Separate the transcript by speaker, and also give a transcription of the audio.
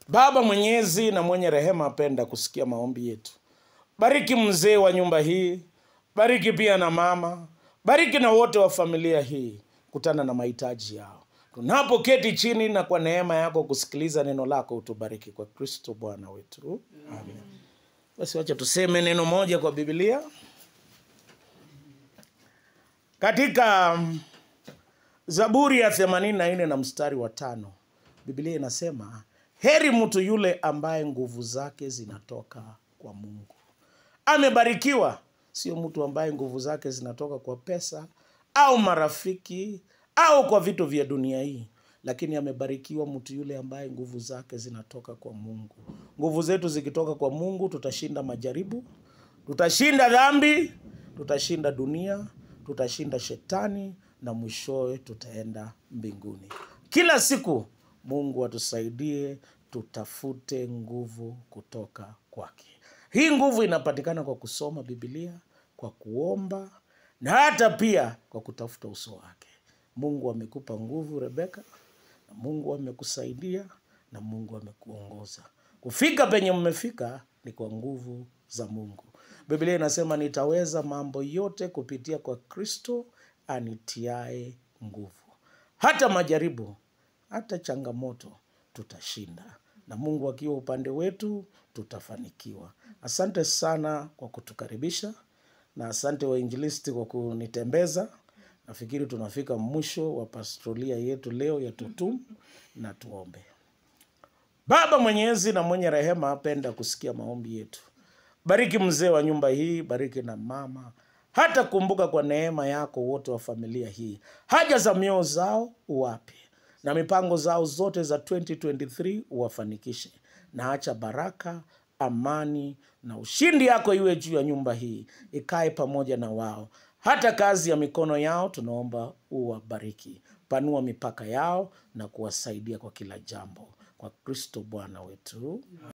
Speaker 1: Baba mwenyezi na mwenye rehema, apenda kusikia maombi yetu. Bariki mzee wa nyumba hii, bariki pia na mama, bariki na wote wa familia hii, kutana na mahitaji yao tunapoketi chini na kwa neema yako kusikiliza neno lako, utubariki kwa Kristo Bwana wetu, amen. Basi wacha tuseme neno moja kwa Biblia katika mm, Zaburi ya themanini na nne na mstari wa tano Biblia inasema heri mtu yule ambaye nguvu zake zinatoka kwa Mungu. Amebarikiwa sio mtu ambaye nguvu zake zinatoka kwa pesa au marafiki au kwa vitu vya dunia hii, lakini amebarikiwa mtu yule ambaye nguvu zake zinatoka kwa Mungu. Nguvu zetu zikitoka kwa Mungu, tutashinda majaribu, tutashinda dhambi, tutashinda dunia, tutashinda shetani na mwishowe tutaenda mbinguni. Kila siku Mungu atusaidie tutafute nguvu kutoka kwake. Hii nguvu inapatikana kwa kusoma Biblia, kwa kuomba na hata pia kwa kutafuta uso wake. Mungu amekupa nguvu Rebeka, na Mungu amekusaidia na Mungu amekuongoza kufika penye mmefika, ni kwa nguvu za Mungu. Biblia inasema nitaweza mambo yote kupitia kwa Kristo anitiae nguvu. Hata majaribu, hata changamoto tutashinda, na Mungu akiwa upande wetu tutafanikiwa. Asante sana kwa kutukaribisha, na asante wainjilisti kwa kunitembeza. Nafikiri tunafika mwisho wa pastoria yetu leo ya Tutum, na tuombe. Baba mwenyezi na mwenye rehema, apenda kusikia maombi yetu. Bariki mzee wa nyumba hii, bariki na mama, hata kumbuka kwa neema yako wote wa familia hii, haja za mioyo zao uwape, na mipango zao zote za 2023 uwafanikishe, na acha baraka, amani na ushindi yako iwe juu ya nyumba hii, ikae pamoja na wao. Hata kazi ya mikono yao tunaomba uwabariki, panua mipaka yao na kuwasaidia kwa kila jambo, kwa Kristo Bwana wetu.